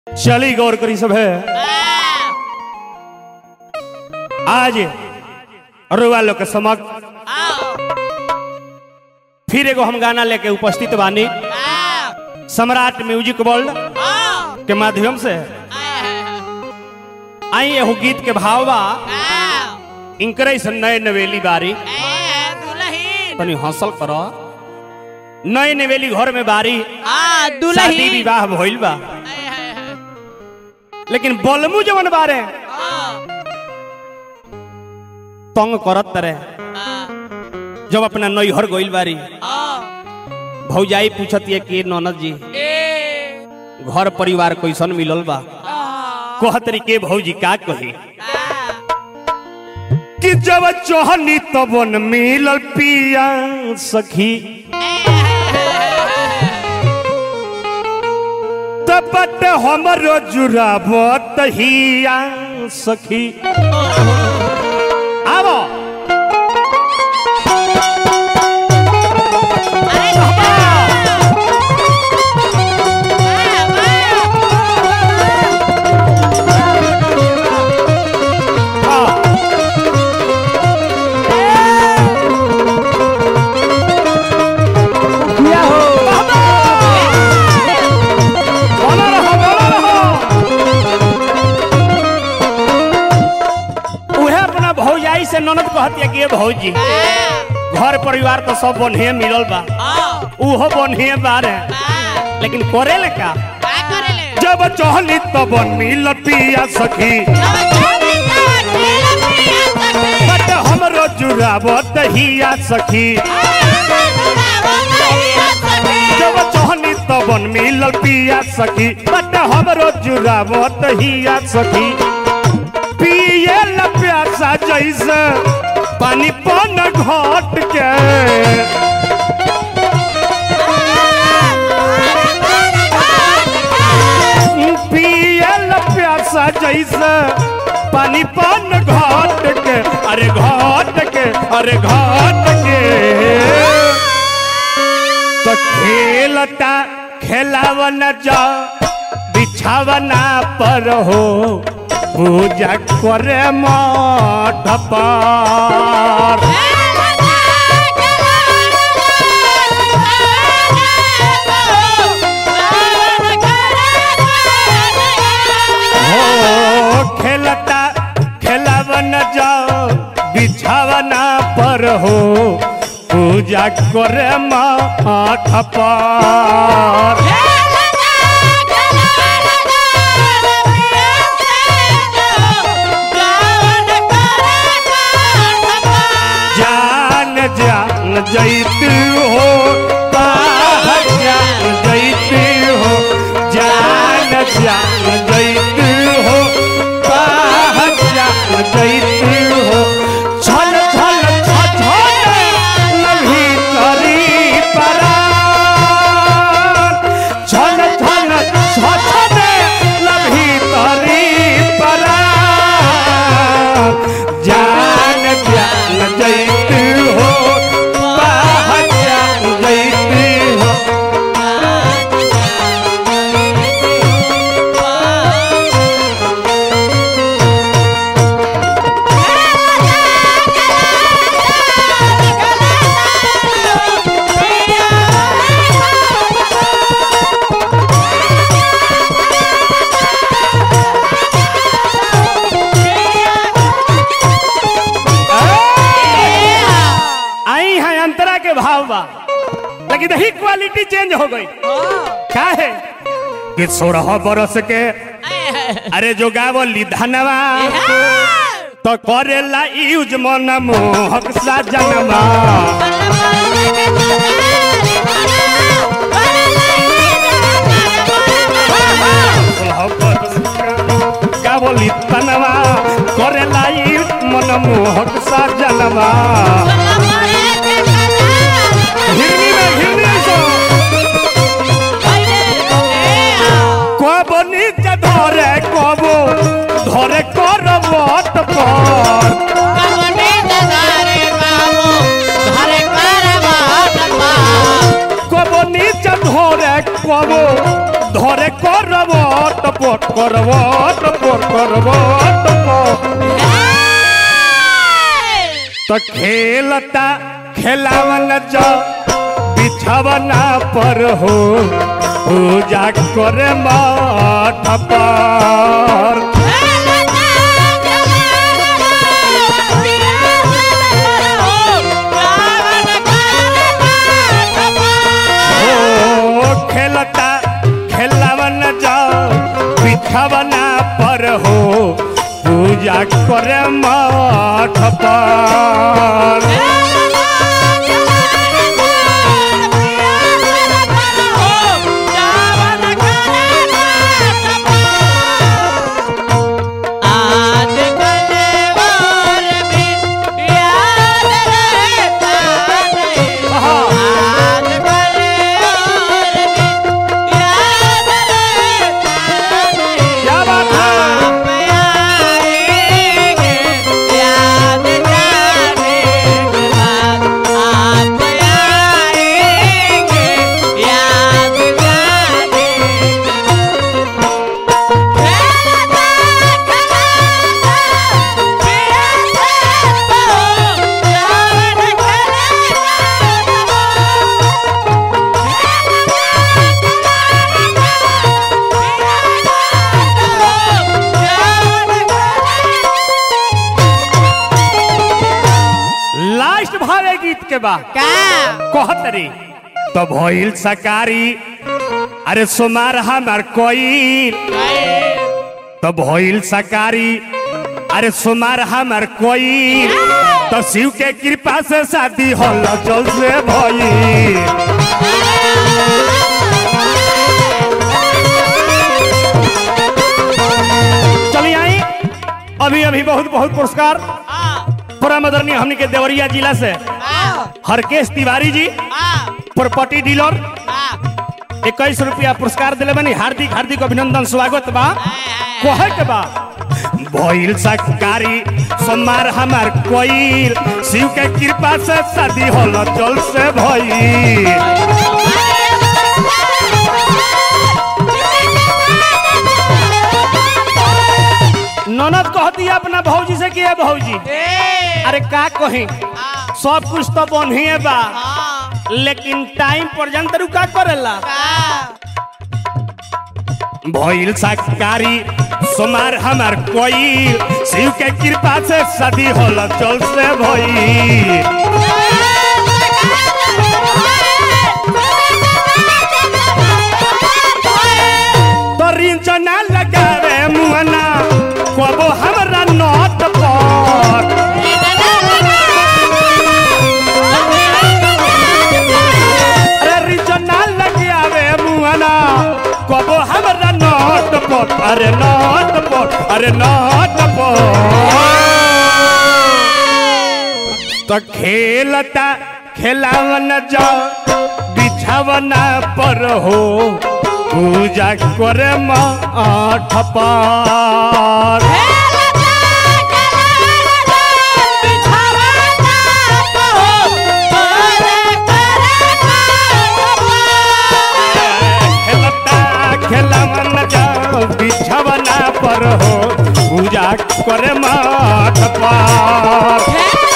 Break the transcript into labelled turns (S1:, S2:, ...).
S1: चली गौर करी सब है आज रुआ लोग के समक्ष फिर एगो हम गाना लेके उपस्थित बानी सम्राट म्यूजिक वर्ल्ड के माध्यम से आई एहू गीत के भाव बा इनकरे से नए नवेली बारी तनी हंसल कर नए नवेली घर में बारी शादी विवाह भइल बा लेकिन बलमू जवन बारे तंग करत तरे जब अपना नैहर गइल बारी भौजाई पूछत ये कि ननद जी घर परिवार कैसन मिलल बा कहतरी के भौजी का कही कि जब चोहनी तबन मिलल पिया सखी तबट हमरो जुराबत हिया सखी आबो हाँ। बोलो रहो, बोलो रहो। उहे अपना भौजाई से ननद कहतिया कि ये भौजी घर परिवार तो सब बढ़िया मिलल बा उहो बढ़िया बारे लेकिन करे ले का जब चहली तब मिल पिया सखी बट हमरो जुराबत हिया सखी जब चहली तब मिल पिया सखी बट हमरो जुराबत हिया सखी पिए ल प्यासा जैसे पानी पन घट के पियल प्यासा जैसे पानी पान घाट के अरे घाट के अरे घाट के तो खेलता खेलावन जा बिछावना पर हो पूजा करे मठ पर हो खेलता खेलावन जाओ बिछावना पर हो पूजा करे मठ पर जान जान जैत हो बाहर जान जैत हो जान जान जैत हो बाहर जान जैत हो छल छल छल नभी करी परार छल छल छल नभी करी परार जान जान जैत हो बाहर जान जैत हो आई है अंतरा के भाव बा लेकिन ही क्वालिटी चेंज हो गई क्या है कि सोलह बरस के अरे जो गावली धनवा तो करेला यूज मन मोहक सा जनवा सोलह बरस के गावली धनवा करेला यूज मन मोहक सा जनवा हिरनी में हिरनी सो कब नीचे धरे कब धरे कर मत पर কব নিচে ধরে কব ধরে করবট पोट करवट पोट करवट पोट तो खेलता खेलावन जो बिछवना पर हो पूजा करे मठ पर ओ खेलता खेलावन जो बिछवना पर हो पूजा करे मठ पर क्या बात है लास्ट भावे गीत के बाद कहतरी तो भइल सकारी अरे सोमार हमार कोई तो भइल सकारी अरे सोमार हमार कोई तो शिव के कृपा से शादी होल चल से भई चलिए आई अभी अभी बहुत बहुत पुरस्कार परम आदरणीय हमनी के देवरिया जिला से हरकेश तिवारी जी प्रॉपर्टी डीलर इक्कीस रुपया पुरस्कार दिले बनी हार्दिक हार्दिक अभिनंदन स्वागत बा कहे के बा भइल सरकारी सोमवार हमार कोई शिव के कृपा से शादी होल चल से भई ननद कहती है अपना भौजी से कि "ए भौजी अरे का कही सब कुछ तो बढ़िए बा लेकिन टाइम पर्यंत रुका करेला भइल सरकारी सोमार हमार कोई शिव के कृपा से शादी होल चल से भई तो रिंचना लगावे मुहना कबो हमरा नट पर अरे रिंचना लगावे मुहना कबो हमरा नट पर अरे नट पर अरे नट पर तो खेलता खेलावन जा बिछावना पर हो पूजा करे मठ पर खेलता खेलावन जा बिछावना पर हो पूजा करे मठ पर